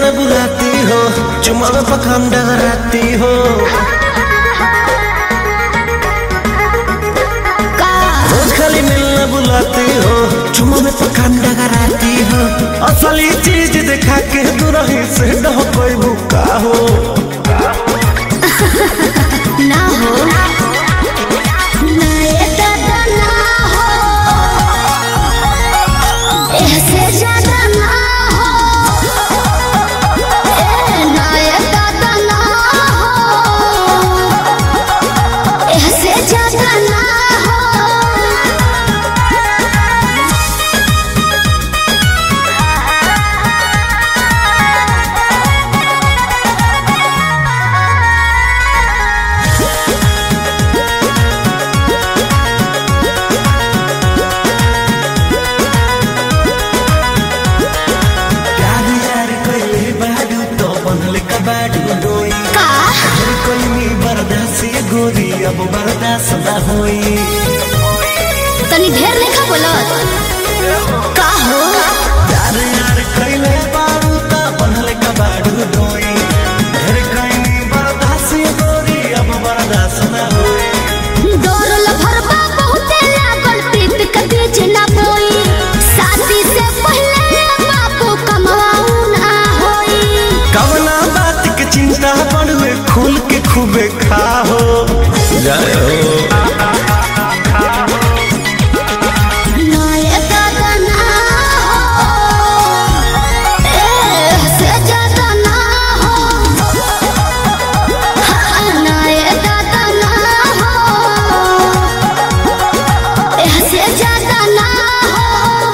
मिलने बुलाती हो चुमा में पखाम डगराती हो का रोज खाली मिलने बुलाती हो चुमा में पखाम डगराती हो असली चीज दिखा के दुरही से डह कोई भूखा हो ना हो ना ये दादा ना हो ऐसे ज्यादा ना हो ए ना ये दादा ना हो ऐसे ज्यादा ना हो प्यार यार कोई बाडू तो बनल कबाडू डोई का हर कोई मी बर्दाश्त ये गोरी अब बर्दाश्त ना होई तनी ढेर लेखा बोलत का हो प्यार यार कइले बारू त बनल कबाडू डोई हर कोई मी बर्दाश्त ये गोरी अब बर्दाश्त ना होई डोरल भरबा बहुते लागल प्रीत के बीच ना बोई शादी से पहले बापू कमाऊ ना होई कवना बात के चिंता पड़वे खुल के खूबे खाहो जय हो ना ये दादा ना हो ए से ज्यादा ना हो हाँ, ना ये दादा ना हो ए से ज्यादा ना हो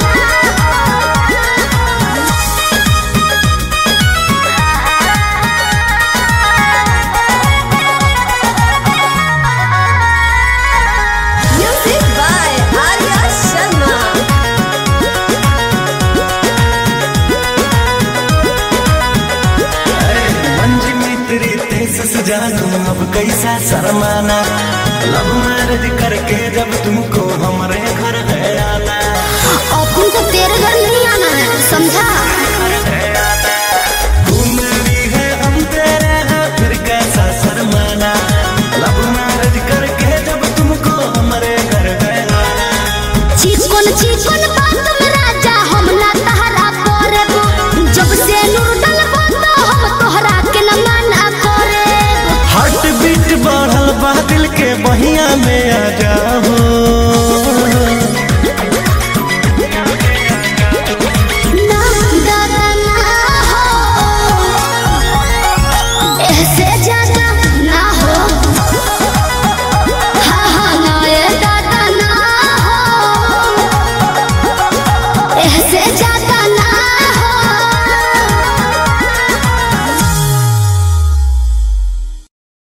Music by Arya Sharma. मंज मित्री तेज सजानू अब कैसा शर्माना लव मैरिज करके जब तुमको हमारे घर है आना अपन को तेरे घर नहीं आना है समझा तू मेरी है हम तेरे हैं फिर कैसा शर्माना लव मैरिज करके जब तुमको हमारे घर है आना चिकन चिकन बात में राजा हम ना तहरा करब जब से नूर डलबो तो हम तोहरा के न मना करब हार्ट बीट बढ़ल बा दिल के बहिया में आ जा